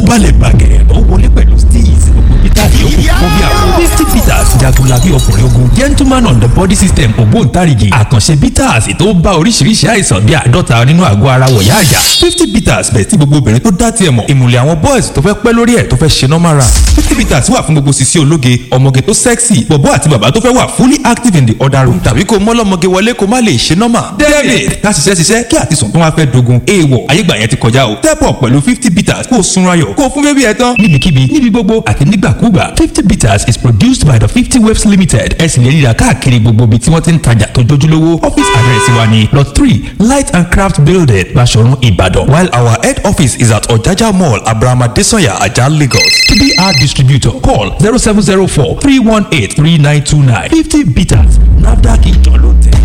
balẹ̀ bàgẹ́ ó wọlé pẹ̀lú steez gbogbo peter yòókù fún bí àwọn fifty peters jagunlabi ọkùnrin ogun gentleman on the body system ògbóǹtarìgì àkànṣe peters tó bá oríṣiríṣi àìsàn bíi àádọ́ta nínú àgọ́ ara wọ̀yá àjà fifty peters bẹ̀ tí gbogbo obìnrin tó dá tiẹ̀ mọ̀ ìmùlẹ̀ àwọn boys tó fẹ́ pẹ́ lórí ẹ̀ tó fẹ́ ṣe normal run fifty peters wà fún gbogbo sisi ológe ọmọge tó sexy bọ̀bọ́ àti bàbá tó fẹ́ wà fully active in the other room tàbí kó mọ́lọ́mọge wọlé kó má lè ṣe normal david ká ṣiṣẹ́ ṣiṣẹ́ kí àtisùn tó wá fẹ́ dogun èèwọ̀ ayégbà yẹn ti kọjá o step up pẹ̀lú fifty peters kó o sunra yọ̀ kó o fún bébí ẹ tán níbikíbi níbi gbogbo àti nígbàkúgbà fifty peters is produced by the fifty waves limited ẹ sì lè rí i rà káàkiri gbogbo ibi tí wọ́n ti ń tajà tó jójúlówó office address wa ni lot three light and craft building Baṣọ̀run Ìbàdàn while our head office is at Ọ̀jájá mall abrahama desanya ajah Lagos to be our distributor call zero seven zero four three one eight three nine two nine fifty peters nafdac ìjọ ló tẹ̀.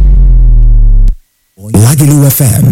Lagelu FM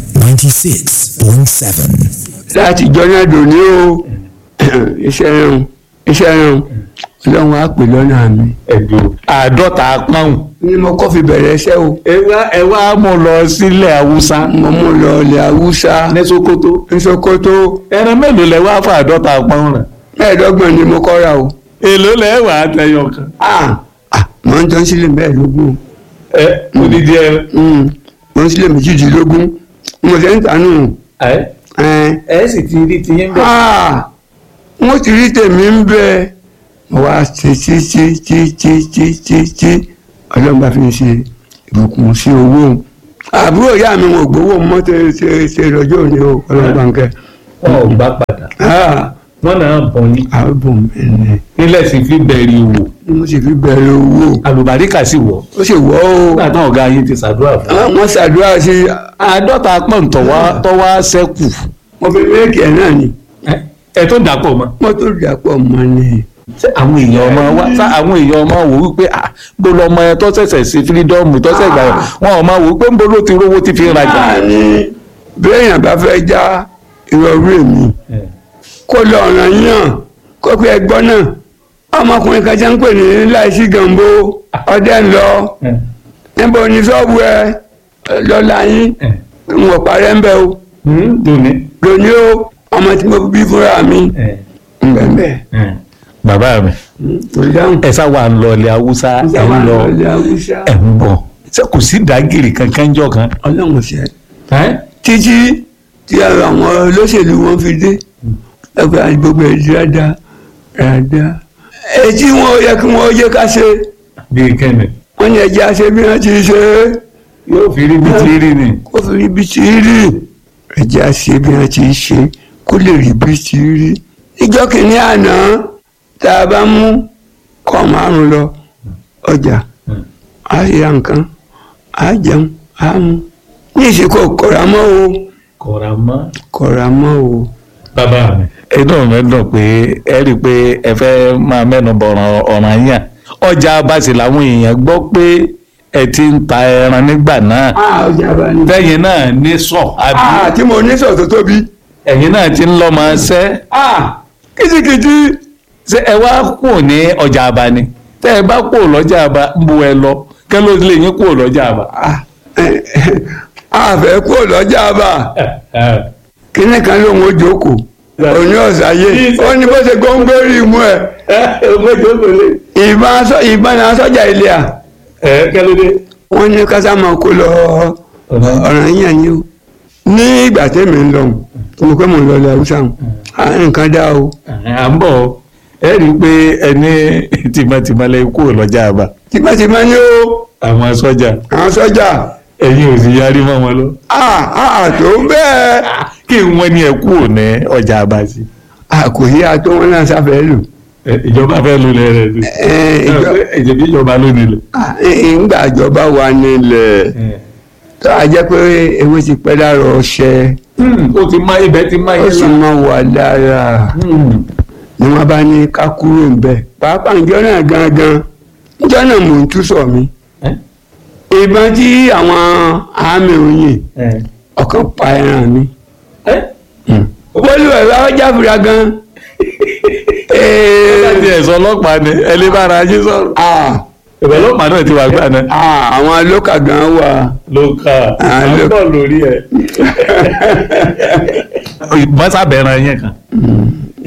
96.7. láti jọ́nà dòní o iṣẹ́ rẹ̀ iṣẹ́ rẹ̀ ọlọ́run á pè lọ́nà mi. ẹ̀dùn àádọ́ta pọ́ùn. ni mo kọ́ fi bẹ̀rẹ̀ iṣẹ́ o. ẹ wá ẹ wá mú lọ sílẹ̀ haúsá. mo mú lọ ilẹ̀ haúsá ní sokoto. ní sokoto ẹran mélòó lẹ wá fún àádọ́ta pọ́ùn rẹ̀. mẹ́ẹ̀ẹ́dọ́gbọ̀n ni mo kọ́ ra o. èló lẹ wà á tẹyọ kan. ah ah mo ń tán sílẹ̀ mẹ́ẹ̀ẹ́dógún ẹ odidi ẹ. Mm, mo ń sílẹ̀ méjìdínlógún mo ṣe ń tànù. ẹ ẹ̀ ẹ sì ti rí tiyín bẹ́ẹ̀. ah wọ́n ti rí tèmi ń bẹ mo wá ṣe tí tí tí tí tí tí tí ọlọ́run bá fi ń ṣe ìbùkún sí owó àbúrò ìyá mi wọn ò gbowó mọ́tò ṣe ṣe lọ́jọ́ òní o ọlọ́run bá ń kẹ́ wọn ò gbà padà. ah wọn náà bọ̀ ní. àbùn mi ni nílẹ̀ sì fi bẹ̀rẹ̀ wò. mo sì fi bẹ̀rẹ̀ owó àlùbáríkà sì wọ̀. ó sì wọ́ o nígbà táwọn ọ̀gá yín ti ṣàdúrà fún. Ah, wọ́n ṣàdúrà sí àádọ́ta pọ́ùn tọ́wá tọ́wá sẹ́kù. mo fi méèkì ẹ̀ náà ni ẹ tó dàpọ̀ mọ́. mọ́tò dàpọ̀ mọ́ ni ṣé àwọn èèyàn ọmọ wa ṣá àwọn èèyàn ọmọ wò wípé à bó lọ ọmọ ẹ tó ṣẹ̀ṣẹ̀ sí fírídọ́ọ̀mù tó ṣẹ̀ gbà wọn ọmọ wò wípé ń bó ló ti rówó ti fi ń rajà. náà ni béèyàn bá fẹ́ já ìrọ̀rú èmi kó lọ ọ̀ràn yàn kó pé ẹgbọ́n náà ọmọkùnrin kan jẹ́ ń pè ní láìsí gànbó ọdẹ ń lọ níbo ni ṣọ́ọ̀bù ẹ lọ́la yín ń wọ̀ parẹ́ ń bẹ o lónìí. lóní o ọmọ tí mo bí fúnra mi ń bẹ̀ ń bẹ̀ bàbá mi tó dáhùn ẹ sá wà ń lọ ilẹ̀ haúsá ẹ ń lọ ilẹ̀ haúsá ẹ ń bọ̀ ṣé kò sí dàgìrì kankan jọ kan. ọlọ́run ṣe títí tí àwọn olóṣèlú wọn fi dé ẹgbẹ́ gbogbo ẹ̀ dáadáa dáadáa etí wọn ò yẹ kí wọn ó yẹ ká ṣe bíi kẹ́ni wọn ní ẹjẹ́ àṣẹ bí wọ́n ti ṣe é yóò fi rí bí ti rí ni. kó fi rí bí ti rí ẹjẹ́ àṣẹ bí wọ́n ti ṣe kó lè rí bí ti rí ìjọ kìíní àná tá a bá mú kọ́ márùn lọ ọjà á ra nǹkan á jẹun á mu ní ìsìnkú kọ̀ra mọ́ o kọ̀ra mọ́. kọ̀ra mọ́ o. bàbá mi. inú mi dùn pé ẹ rí i pé ẹ fẹ́ máa mẹ́nu bọ̀ràn ọ̀ràn yàn ọjà abasi làwọn èèyàn gbọ́ pé ẹ ti ń ta ẹran nígbà náà ọjà bá ní. lẹ́yìn náà ní sọ àbí Ah, tí mo ní sọ̀ tó tóbi. ẹ̀yin náà ti ń lọ́ máa ṣẹ́ Ah, kìtìkìtì. ṣé ẹ wá kù ní ọjà àbá ni tẹ́ ẹ bá kù lọ́jà àbá ń bu ẹ lọ kẹ́ ló lè yín kù lọ́jà àbá. Ah, eh, a fẹ́ kó lọ́jà bá. kíní kan ló ń wo jókòó. òní ọ̀sáyé. ó ní bó ṣe gbóngbórí mú ẹ. ìbọn aṣọ- ìbọn náà sọ́jà ilé à. ẹ kẹ́ ló dé. wọ́n ní kásá máa kó lọ ọ̀ràn yíyan ni o. ní ìgbà tẹ́mi ń lọ mo pẹ́ mo lọ ilẹ̀ haúsá nǹkan dá o. à ń bọ̀ ẹ rí i pé ẹni tìmọ̀tìmọ̀ lẹ kú lọ́jà àbá tipẹ́tipẹ́ ni o àwọn sọ́jà àwọn sọ́jà. ẹ̀yin ò sì yarí mọ́ wọn lọ. Ah, ah, tó bẹ́ẹ̀. kí wọ́n ní ẹ kú ní ọjà àbá sí. àkòyí àtọ́ wọn náà sáfẹ́ lò. Ẹ, ìjọba fẹ́ lu ilẹ̀ rẹ̀ sí. Ẹ, ìjọ- ìjọba ìjọba ló nílẹ̀. Ah, ìgbà ìjọba wà nílẹ̀ tó a jẹ́ pé ewé ti pẹ́ lára ọṣẹ ó ti má ibẹ̀ ti má ó sì yẹn máa wà lára ni wọ́n bá ní ká kúrò ńbẹ̀ pàápàá ìjọ náà gangan ìjọ náà mò ń tú sọ mi ìbọn tí àwọn àmì òyìn ọ̀kan pa ẹran mi olú ẹ̀rọ ajáfura gan láti ẹ̀sọ́ ọlọ́pàá ni ẹ lè bára yín sọ̀rọ̀. ìbẹ̀ ọlọ́pàá náà ti wà gbà náà. àwọn lókà gan wà ló kà Ah, á ló- bọ̀ lórí ẹ̀. mọ́sàbẹ̀rẹ̀ yẹn kan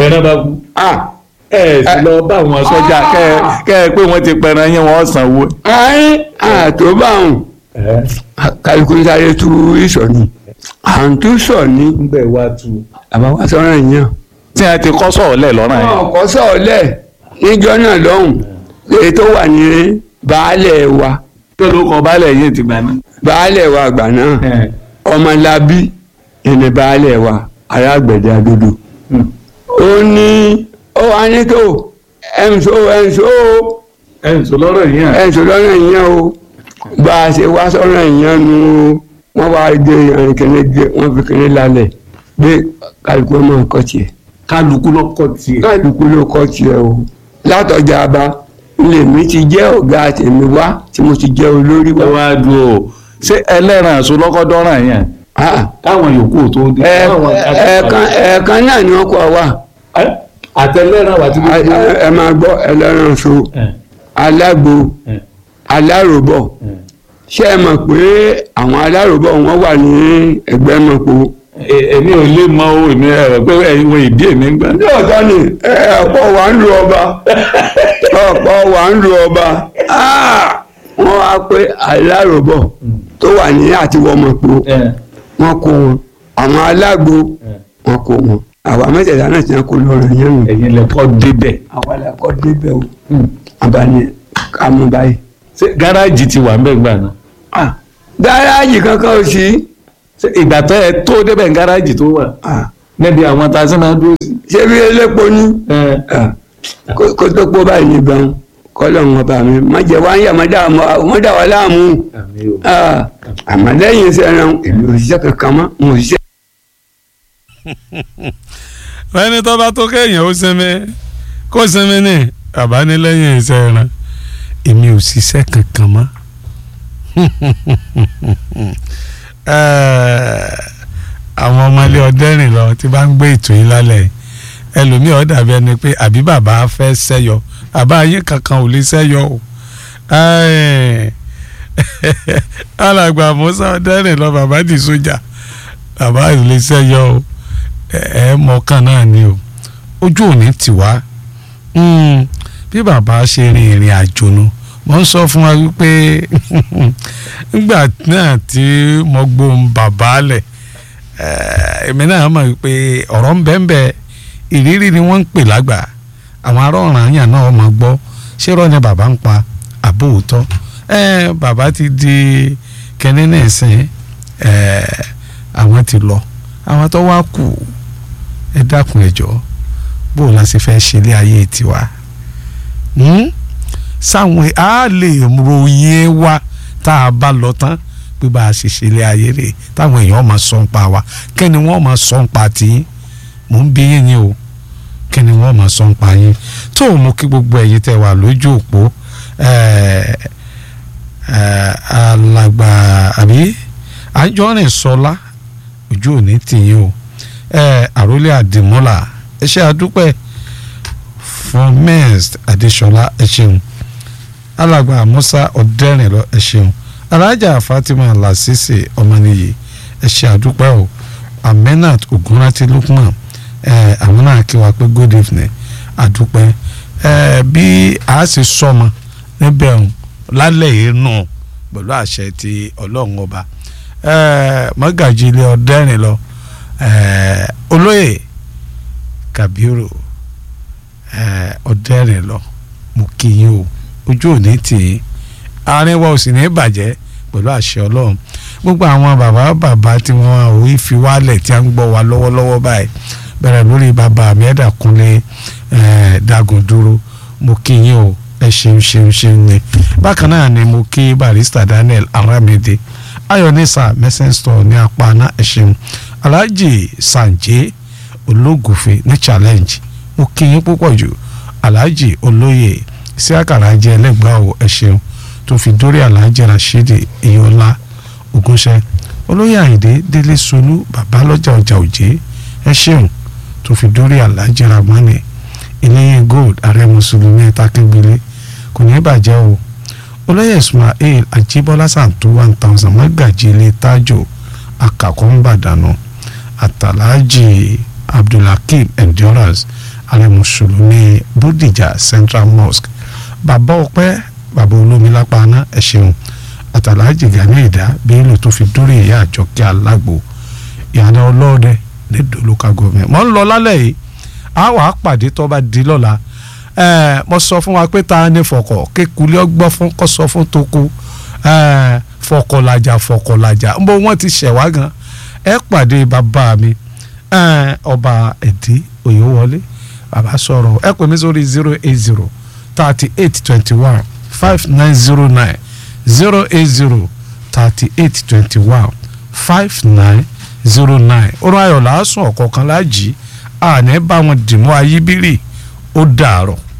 ẹran bá kú ah ẹ sì lọ bá àwọn sọ́jà kẹ kẹ ẹ pé wọ́n ti pẹran yín wọ́n sanwó. ayé àtòbáhùn kálukú sáré tú ìsọ̀ ni à ń tú sọ̀ ni ń bẹ̀ wá tu. àbáwá sọ̀rọ̀ yẹn. tí a ti kọ́ sọ̀rọ̀ lẹ̀ lọ́rùn yẹn. wọn kọ́ sọ̀ọ́lẹ̀ níjọ́ náà lọ́hùn èyí tó wà ní baálẹ̀ wa tó ló kọ baálẹ̀ yín ti gbà ní. baálẹ̀ wa àgbà náà ọmọlábí ẹni baálẹ̀ wa arágbẹ̀dẹ adodo ó ní ó wá ní tó ẹnso ẹnso ẹ ń sọ lọ́rọ̀ yín à. ẹnso lọ́rọ̀ ìyẹn o bá a ṣe wá sọ́rọ̀ ìyẹn nu wọ́n wá gbé ìrìnkìnní gbé wọ́n fi kìnní lálẹ̀ gbé kálukú ọmọ nǹkan tiẹ̀ kálukú lọ́kọ̀ tiẹ̀. kálukú ló kọ́ tiẹ̀ o látọjà bá lèmi ti jẹ́ ọ̀gá tèmi wá tí mo ti jẹ́ olórí ẹ wá. wá dúró o ṣé ẹlẹ́ran àṣọ lọ́kọ́ dọ́ràn yẹn Ah, káwọn yòókù ò tó dé. ẹ- káwọn- ẹ̀ẹ̀kan ẹ̀ẹ̀kan náà ni wọ́n kọ́ wa Ẹ, àtẹlẹ́ran wà tí A- a- ẹ máa gbọ́ ẹlẹ́ran so alágbo aláròbọ̀ ṣé ẹ mọ̀ pé àwọn aláròbọ̀ wọn wà ní ẹgbẹ́ mọ̀pọ̀. èmi ò lè mọ o èmi ẹ pé ẹ̀yin wo ìdí èmi ń gbà. lóòótọ́ ni ẹ, ọ̀pọ̀ wà ń lu ọba ọ̀pọ̀ wà ń lu ọba Ah! wọ́n wá pé aláròbọ̀ tó wà ní àtiwọ́mọ̀pọ̀ wọ́n kó wọn àwọn alágbo wọ́n kó wọn àwa mẹ́tẹ̀ẹ̀ta náà ti ń kó lọ́rọ̀ yẹn nù. ẹ̀yin lẹ́kọ́ débẹ̀. àwa la kọ́ débẹ̀ o abani ká mú báyìí. ṣé gáràjì ti wà ń bẹ̀ gbà náà. Ah, gáràjì kankan ò sí. ṣé ìgbà tó ẹ tó débẹ̀ ń gáràjì tó wà. Ah, níbi àwọn tá a sì máa dúró sí. ṣé bí elépo ní. ẹ Ah, kó kó tó pọ̀ báyìí nìbọn kọ́lọ̀ ń ọba mi má jẹ́ wá ń yà má dà má dà wá láàmú. àmì o. Ah, àmọ́ lẹ́yìn iṣẹ́ náà èmi ò ṣiṣẹ́ kankan mọ́ mo ò ṣiṣẹ́. ẹni tó bá tó kéèyàn ó sinmi kó sinmi ní àbánilẹ́yìn iṣẹ́ ẹran èmi ò ṣiṣẹ́ kankan mọ́ Eh, àwọn ọmọ ilé ọdẹ́rìn lọ tí bá ń gbé ètò yìí lálẹ́ ẹlòmíì ó dàbí ẹni pé àbí bàbá fẹ́ sẹ́yọ bàbá ayé kankan ò lè sẹ́yọ o Eh, alàgbà Musa ọdẹ́rìn lọ bàbá di sójà bàbá ò lè sẹ́yọ o ẹ mọ̀ọ́kàn náà ni o ojú òní tì wá Mm, bí bàbá ṣe rin ìrìn àjò nu mo ń sọ fún wa wípé nígbà náà tí mo gbóhùn bàbá lẹ̀ eh, èmi náà mọ̀ wípé ọ̀rọ̀ ń bẹ ń bẹ ìrírí ni wọ́n ń pè lágbà àwọn ará ọ̀ràn àyàn náà máa gbọ́ ṣé rọ́ ni bàbá ń pa àbó òótọ́ eh, bàbá ti di kẹ́ni náà sìn eh, àwọn ti lọ àwọn tó wá kù ẹ dákun ẹ jọ̀ọ́ bó o la ṣe fẹ́ ṣe ilé ayé tiwa Hmm? sáwọn a lè ròyìn wa tá a bá lọ tán pé bá a ṣe ṣe ilé ayé rè táwọn èèyàn máa sọ ń pa wa kẹ́ni wọ́n máa sọ ń pa tí mò ń bí yín ni o kẹ́ni wọ́n máa sọ ń pa yín tó o mú kí gbogbo ẹ̀yin tẹ́ wà lójú òpó ẹ̀ẹ́ ẹ̀ẹ́ alàgbà àbí àjọrìn sọlá ojú òní tìyín o ẹ̀ẹ́ àròlé àdìmọ́là ẹ ṣé àdúpẹ́ fún mẹ́ẹ̀st adéṣọlá ẹ ṣeun alàgbà musa ọ̀dẹ́rìnlọ ẹ ṣeun alájà fatima lasisi ọmọnìyí ẹ ṣé àdúpẹ́ o amenat ogunrati lukman ẹ àwọn náà kí wa pé good evening àdúpẹ́ ẹ bí a sì sọmọ níbẹ̀ ọ̀hún lálẹ́ yìí nù pẹ̀lú àṣẹ ti ọlọ́run ọba ẹ mọ́gàjì ilé ọ̀dẹ́rìnlọ ẹ olóyè kabiru ọ̀dẹ́rìn lọ mo kí yín o ojú òní tì í àárín wa ò sì ní bàjẹ́ pẹ̀lú àṣẹ ọlọ́run gbogbo àwọn bàbá bàbá tí wọ́n ò fi wálẹ̀ tí a ń gbọ́ wa lọ́wọ́lọ́wọ́ báyìí bẹ̀rẹ̀ lórí bàbá mi ẹ̀dà kúnlé dagun dúró mo kí yín o ẹ ṣeun ṣeun ṣeun ni bákan náà ni mo kí barista daniel aramide ayọ̀nisa message store ní apáná ẹ ṣeun alhaji sanje ológùnfe ní challenge mo kí yín púpọ̀ jù alhaji olóyè sí àkàrà jẹ ẹlẹ́gbàá o ẹ ṣeun tó fi dórí alhaji rashidi iyọlá ogunṣẹ́ olóyè àyìndé délé solú babalọ́jà ọjà òjé ẹ ṣeun tó fi dórí alhaji ramani iléyìn gold ààrẹ mùsùlùmí takégbélé kò ní bàjẹ́ o olóyè ismail ajíbọ́lá santo one thousand mọ́gàjì ilé tájò akàkọ́ ń bàdànù àtàlájì abdulhakeem endurance ààrẹ mùsùlùmí bódìjà central mosque bàbá ọpẹ́ bàbá olómi lápáná ẹ ṣeun àtàlájì gani ìdá bílò tó fi dórí ìyá àjọkẹ́ alágbo ìyànà ọlọ́ọ̀dẹ lẹ́dọ̀ local government mọ̀ ń lọ lálẹ́ yìí a wàá pàdé tó bá di lọ́la ẹ̀ẹ́ mo sọ fún wa pé ta ni fọkọ̀ kékulé ọgbọ́n fún kọ́ sọ fún toko ẹ̀ẹ́ fọkọ̀lajà fọkọ̀lajà ń bọ́ wọ́n ti ṣẹ̀ wá gan ẹ pàdé bàbá mi ẹ̀ẹ́ ọba ẹ̀dí òyìnwọlé bàbá sọ̀rọ̀ ẹ pè mí sórí zero eight zero thirty eight twenty one five nine zero nine zero eight zero thirty eight twenty one five nine zero nine orun ayọ̀ làásùn ọ̀kọ̀ọ̀kan láàjì àní bá wọn dìmú ayíbírì ó dàárọ̀.